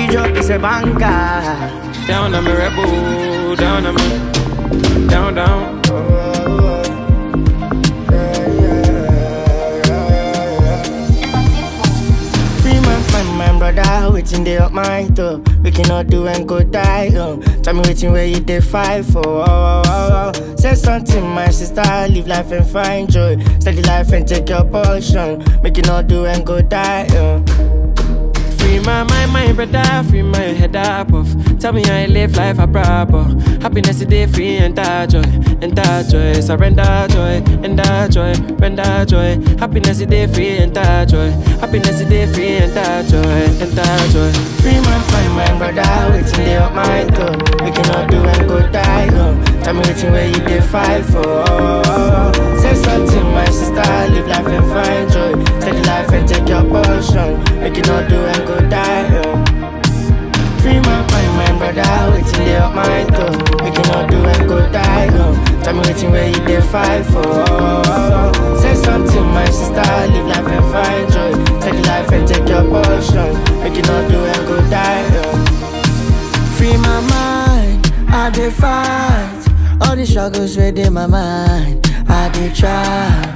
Every drop is a banker. Down on me rebel, down on me, down down. Free man, find my brother, waiting they up my door. We cannot do and go die. Oh. Tell me waiting where you dey fight for. Oh, oh, oh, oh. Say something, my sister. Live life and find joy. Study life and take your portion. Make you not do and go die. Oh. Free my mind, my brother, free my head up off. Tell me I live life a proper. Happiness is day free and that joy, and that joy. Surrender joy, and that joy, render joy. Happiness is day free and that joy. Happiness is day free and that joy, and that joy. Free man, find my brother, waiting they up my door. We cannot do and go die. Oh. Tell me waiting where you dey fight for. Oh, oh, oh. Say something, my sister. Live life and find joy. Study life and take your portion. Make you not do and go die. Oh. Free man, find my brother, waiting they up my door. We cannot do and go die. Oh. Tell me waiting where you dey fight for. Oh, oh, oh. Say something, my sister. Live life and find joy. Study life and take your portion. Make you not do and go die. Oh. Free my mind, I dey fight. All the struggles within my mind, I dey try.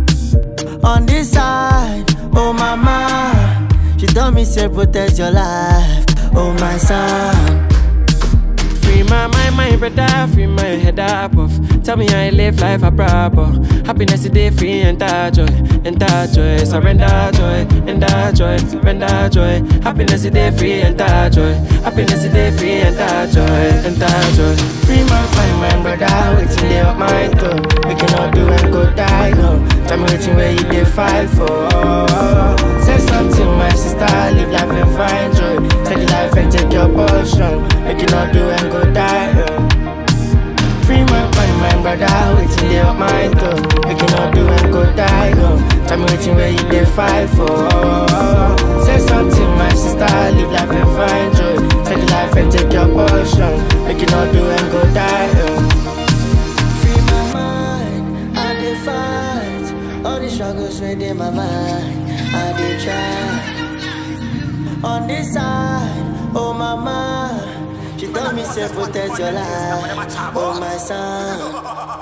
On this side, oh mama, she told me say protect your life, oh my son. Free my mind, my brother, free my head up off. Tell me I live life a proper. Happiness is day free and that joy, and that joy. Surrender joy, and that joy, surrender joy. Happiness is day free and that joy. Happiness is day free and that joy, and that joy. Free man, find my brother, waiting they up my door. We cannot do and go die, oh. Tell me waiting where you dey fight for. Oh, oh, oh. Say something, my sister, live life and find joy. Study life and take your portion. Make you not do and go die, oh. Free man, find my brother, waiting they up my door. We cannot do and go die, oh. Tell me waiting where you dey fight for. Oh, oh, oh. Say something, my sister, live life and find joy. Study life and take your portion. Make you not do and go die, oh. Free my mind, I dey fight. All the struggles within my mind, I dey try. On this side, oh mama, she told me say protect your life, oh my son.